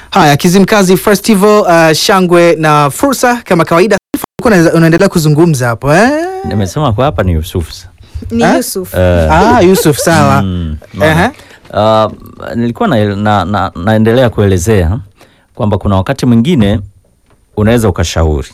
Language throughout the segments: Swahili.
Haya, Kizimkazi Festival, uh, shangwe na fursa kama kawaida. Ulikuwa una- unaendelea kuzungumza hapo eh? Nimesema kwa hapa ni Yusuf. ni Eh? Yusuf. Eh, Ah, Yusuf sawa. mm, Ehe. uh, nilikuwa na, na, na, naendelea kuelezea kwamba kuna wakati mwingine unaweza ukashauri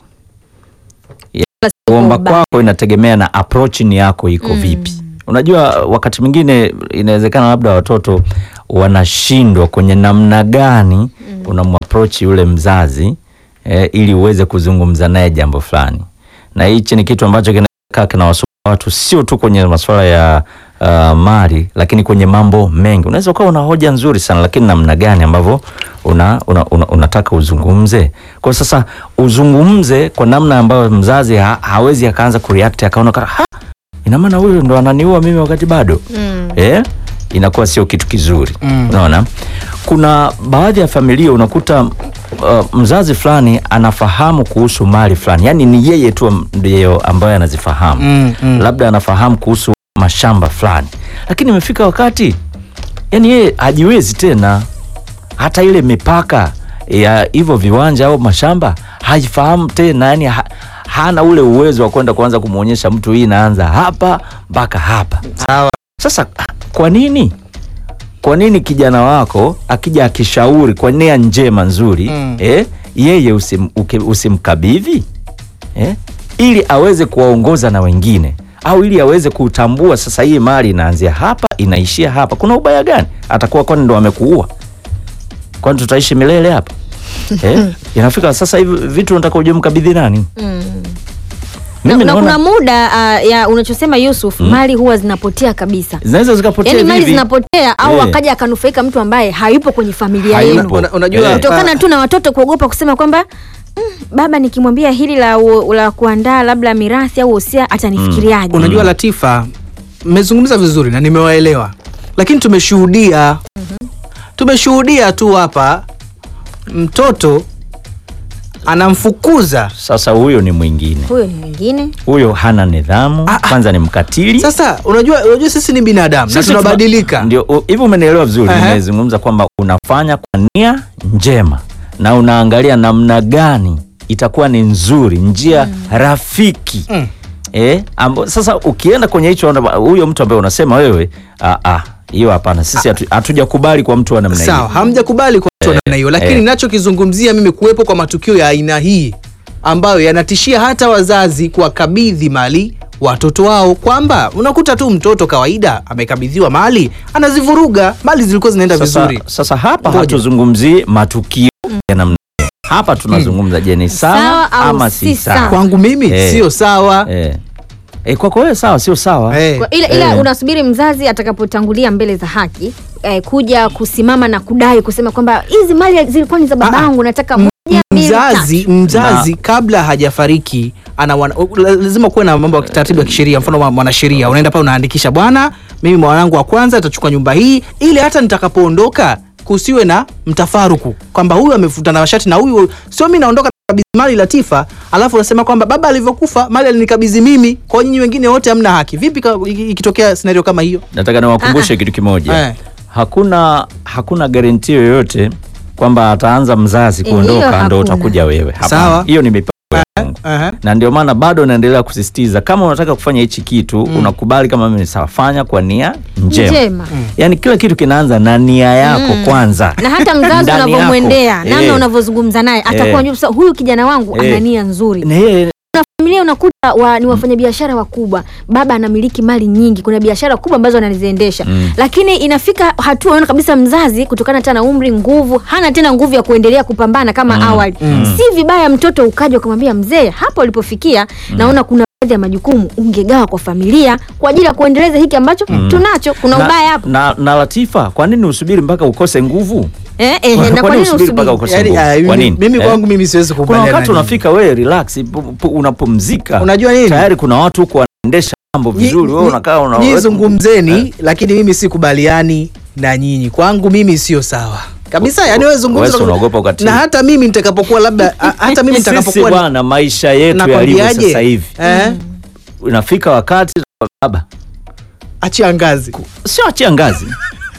kuomba kwako inategemea na approach ni yako iko vipi. Unajua, wakati mwingine inawezekana labda watoto wanashindwa kwenye namna gani unamapproach yule mzazi eh, ili uweze kuzungumza naye jambo fulani, na hichi ni kitu ambacho kinakaa kinawasumbua watu sio tu kwenye masuala ya uh, mali, lakini kwenye mambo mengi. Unaweza ukawa una hoja nzuri sana, lakini namna gani ambavyo una, una, una, unataka uzungumze. Kwa sasa uzungumze kwa namna ambayo mzazi ha, hawezi akaanza kureact akaona kama ha, ina maana huyu ndo ananiua mimi wakati bado Mm. eh, inakuwa sio kitu kizuri Mm. unaona. Kuna baadhi ya familia unakuta uh, mzazi fulani anafahamu kuhusu mali fulani, yaani ni yeye tu ndiyo ambaye anazifahamu Mm, mm. labda anafahamu kuhusu mashamba fulani, lakini imefika wakati yani yeye hajiwezi tena, hata ile mipaka ya hivyo viwanja au mashamba haifahamu tena, yani ha, hana ule uwezo wa kwenda kuanza kumwonyesha mtu hii inaanza hapa mpaka hapa. Sawa. Sasa kwa nini kwa nini kijana wako akija akishauri kwa nia njema nzuri Mm. eh, yeye usim, uke- usimkabidhi eh, ili aweze kuwaongoza na wengine au ili aweze kutambua sasa hii mali inaanzia hapa inaishia hapa. Kuna ubaya gani? Atakuwa kwani ndo amekuua? Kwani tutaishi milele hapa eh? Inafika sasa hivi vitu unataka uje mkabidhi nani? Mm. Na, Mimi na naona kuna muda uh, ya unachosema Yusuf, mali huwa zinapotea kabisa. zinaweza zikapotea Yaani mali hivi. zinapotea au Eh. akaja akanufaika mtu ambaye hayupo kwenye familia Hayupo. yenu. Una- unajua Eh. Kutokana ah, tu na watoto kuogopa kusema kwamba mm, baba nikimwambia hili la, u- la kuandaa labda mirathi au wosia atanifikiriaje? Unajua Latifa, mmezungumza vizuri na nimewaelewa, lakini tumeshuhudia tumeshuhudia tu hapa mtoto anamfukuza. Sasa huyo ni mwingine, Huyo ni mwingine. huyo hana nidhamu, Ah, ah. kwanza ni mkatili. Sasa unajua, unajua sisi ni binadamu na Sisi tuna- tunabadilika. Ndio u- hivyo, umenielewa vizuri. Ehe. Nimezungumza kwamba unafanya kwa nia njema na unaangalia namna gani itakuwa ni nzuri, njia rafiki Mm. eh, ambo, sasa ukienda kwenye hicho ona- huyo mtu ambaye unasema wewe, ah, ah, hiyo hapana, sisi hatu- hatujakubali kwa mtu wa namna hiyo. Sawa, hamjakubali kwa mtu wa namna hiyo, lakini eh. ninachokizungumzia mimi kuwepo kwa matukio ya aina hii ambayo yanatishia hata wazazi kuwakabidhi mali watoto wao, kwamba unakuta tu mtoto kawaida amekabidhiwa mali anazivuruga, mali zilikuwa zinaenda Sasa, vizuri. sasa hapa Ngoja. hatuzungumzii matukio ya namna hiyo. Hapa tunazungumza, je, ni sawa Sawa au ama si si sawa? sawa? Kwangu mimi Eh. sio sawa. Eh. Eh, kwako wewe sawa, sio sawa? Eh. Kwa- ila, ila Eh. unasubiri mzazi atakapotangulia mbele za haki eh, kuja kusimama na kudai kusema kwamba hizi mali zilikuwa ni za babangu, nataka moja mbili mzazi tatu. mzazi kabla hajafariki ana wana, lazima kuwe na mambo ya taratibu ya kisheria. Mfano wa mwanasheria, unaenda pale unaandikisha, bwana, mimi mwanangu wa kwanza atachukua nyumba hii, ili hata nitakapoondoka kusiwe na mtafaruku kwamba huyu amefuta na mashati na huyu sio. Mimi naondoka kabidhi mali Latifa, alafu unasema kwamba baba alivyokufa mali alinikabidhi mimi, kwa hiyo nyinyi wengine wote hamna haki. Vipi ka- iki- ikitokea scenario kama hiyo? Nataka niwakumbushe kitu kimoja. Eh. Hakuna hakuna garanti yoyote kwamba ataanza mzazi Eh, hiyo kuondoka ndo hakuna. utakuja wewe. Hapana. Sawa. Hiyo ni mipango ya Mungu. Aha. Na ndio maana bado naendelea kusisitiza kama unataka kufanya hichi kitu unakubali kama mimi sawa, fanya kwa nia njema. Njema. Yaani kila kitu kinaanza na nia yako kwanza. na hata mzazi Ndani yako. unavyomwendea namna Eh. unavyozungumza naye atakuwa Eh. anajua sasa huyu kijana wangu Eh. ana nia nzuri Na yeye kuna familia unakuta wa, ni wafanyabiashara wakubwa, baba anamiliki mali nyingi, kuna biashara kubwa ambazo anaziendesha Mm. lakini inafika hatua unaona kabisa mzazi kutokana tena na umri, nguvu, hana tena nguvu ya kuendelea kupambana kama awali. Si vibaya mtoto ukaja ukamwambia mzee, hapa ulipofikia naona kuna baadhi ya majukumu ungegawa kwa familia kwa ajili ya kuendeleza hiki ambacho tunacho. Kuna na, ubaya hapo na, na Latifa, kwa nini usubiri mpaka ukose nguvu? eh, eh, Kwa- na kwa kwa nini nini usubiri mpaka usubiri? ukose Yaani, nguvu? ah, Kwa mimi- nini? mimi Eh? kwangu mimi siwezi kuna kukubaliana wakati na unafika wewe relax pu- pu- unapumzika Unajua nini? tayari kuna watu huko wanaendesha mambo vizuri wewe unakaa una Nyinyi zungumzeni, lakini mimi sikubaliani na nyinyi. Kwangu mimi sio sawa kabisa. Yani wewe zungumza Wewe si unaogopa ukatili. na hata mimi nitakapokuwa labda a- hata mimi sisi nitakapokuwa bwana maisha yetu yalivyo nakwambiaje? sasa hivi eh, inafika wakati baba achia ngazi sio achia ngazi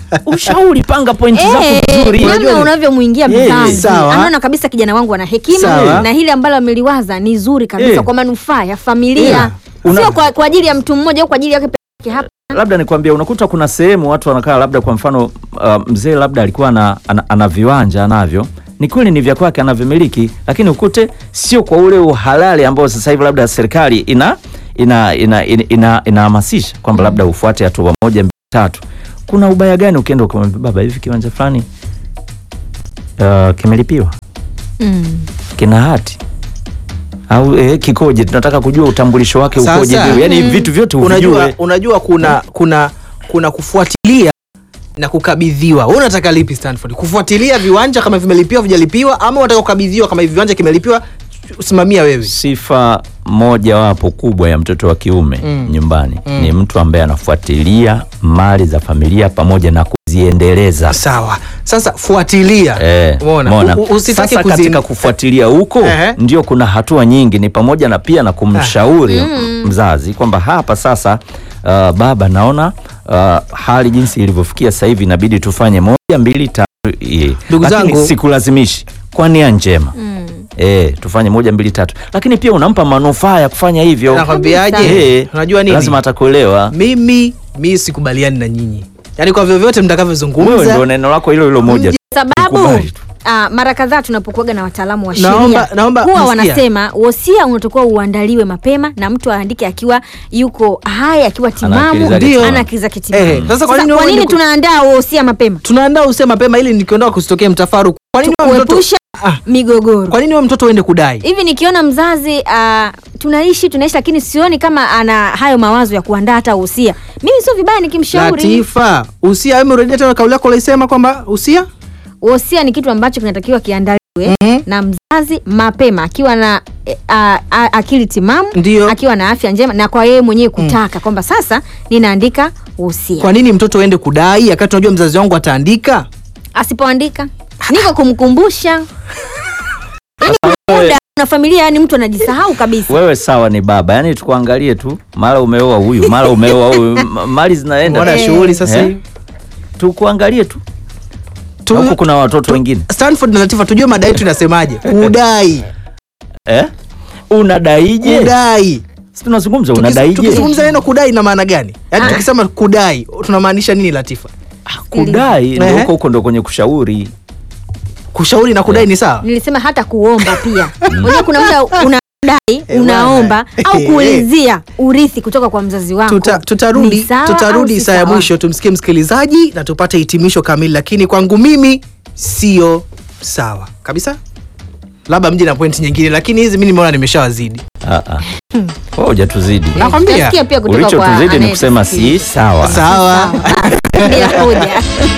ushauri panga pointi zako Eh, vizuri namna Unajua ni- unavyomwingia Eh, mzazi sawa. anaona kabisa kijana wangu ana hekima Sawa. na hili ambalo ameliwaza ni zuri kabisa Eh. kwa manufaa ya familia Yeah. Una- sio kwa, kwa ajili ya mtu mmoja au kwa ajili yake peke yake hapa labda nikwambia unakuta kuna sehemu watu wanakaa labda kwa mfano uh, mzee labda alikuwa ana, ana, ana viwanja anavyo ni kweli ni vya kwake anavimiliki lakini ukute sio kwa ule uhalali ambao sasa hivi labda serikali ina ina ina ina- ina- inahamasisha kwamba labda ufuate hatua moja mbili tatu kuna ubaya gani ukienda ukamwambia baba hivi kiwanja fulani uh, kimelipiwa mm. kina hati au eh, kikoje tunataka kujua utambulisho wake Sasa, ukoje yani mm. vitu vyote unajua, uvijue unajua kuna kuna kuna kufuatilia na kukabidhiwa wewe unataka lipi stanford kufuatilia viwanja kama vimelipiwa vijalipiwa ama unataka kukabidhiwa kama hivi viwanja kimelipiwa simamia wewe sifa moja wapo kubwa ya mtoto wa kiume Mm. nyumbani Mm. ni mtu ambaye anafuatilia mali za familia pamoja na kuziendeleza sawa sasa fuatilia Eh, Umeona? umeona? U- u- usitake Sasa kuzin- katika kufuatilia huko Ehe. ndio kuna hatua nyingi ni pamoja na pia na kumshauri mzazi kwamba hapa sasa uh, baba naona uh, hali jinsi ilivyofikia sasa hivi inabidi tufanye moja mbili tatu eh. Ndugu Lakini zangu- sikulazimishi kwa nia njema Mm. Eh, tufanye moja mbili tatu, lakini pia unampa manufaa ya kufanya hivyo. nakwambiaje Eh, unajua nini lazima atakuelewa. mimi mi sikubaliani na nyinyi yaani kwa vyovyote Wewe mtakavyozungumza ndio neno lako hilo hilo moja tu. sababu Nikubali tu. ah, mara kadhaa tunapokuaga na wataalamu wa Naomba- sheria naomba huwa nasikia. wanasema wosia unatakiwa uandaliwe mapema na mtu aandike akiwa yuko hai akiwa Ana akili timamu zake timamu. ana akili zake timamu Eh, sasa kwa Sasa nini kwa wewe nini ni- tunaandaa wosia mapema tunaandaa usema mapema ili nikiondoka kusitokea mtafaruku kwa nini wewe mtoto kuepusha Ah. migogoro kwa nini wewe mtoto uende kudai hivi nikiona mzazi uh, tunaishi tunaishi lakini sioni kama ana hayo mawazo ya kuandaa hata usia mimi sio vibaya nikimshauri latifa usia wewe umerudia tena kauli yako ulisema kwamba usia wosia ni kitu ambacho kinatakiwa kiandaliwe Mhm. na mzazi mapema akiwa na e, a, a, akili timamu Ndio. akiwa na afya njema na kwa yeye mwenyewe kutaka kwamba sasa ninaandika wosia kwa nini mtoto uende kudai wakati unajua mzazi wangu ataandika asipoandika niko kumkumbusha Yaani kuna muda na familia yani mtu anajisahau kabisa Wewe sawa ni baba, yani tukuangalie tu, mara umeoa huyu, mara umeoa huyu, m- mali zinaenda. mbona Eh. shughuli sasa Eh? hivi Tukuangalie tu. Tu- Na huku kuna watoto wengine. stanford na latifa tujue madai yetu inasemaje kudai Eh? Unadaije? kudai Si tunazungumza Tukis- unadaije? tukizungumza neno kudai ina maana gani yaani Ah. tukisema kudai tunamaanisha nini latifa Kudai ndio Ehe. huko huko ndio kwenye kushauri. kushauri na kudai ni sawa nilisema hata kuomba pia unajua kuna muda unadai Eh, unaomba bwana. au Eh, kuulizia urithi kutoka kwa mzazi wako Tuta, tutarudi Ni sawa tutarudi au si saa ya sawa? mwisho tumsikie msikilizaji na tupate hitimisho kamili lakini kwangu mimi sio sawa kabisa labda mji na pointi nyingine lakini hizi mi nimeona nimeshawazidi Ah ah. Wewe hujatuzidi. nakwambia Nasikia pia kutoka kwa Ulichotuzidi ni kusema si anayetusikiliza. sawa. sawa Sawa. bila hoja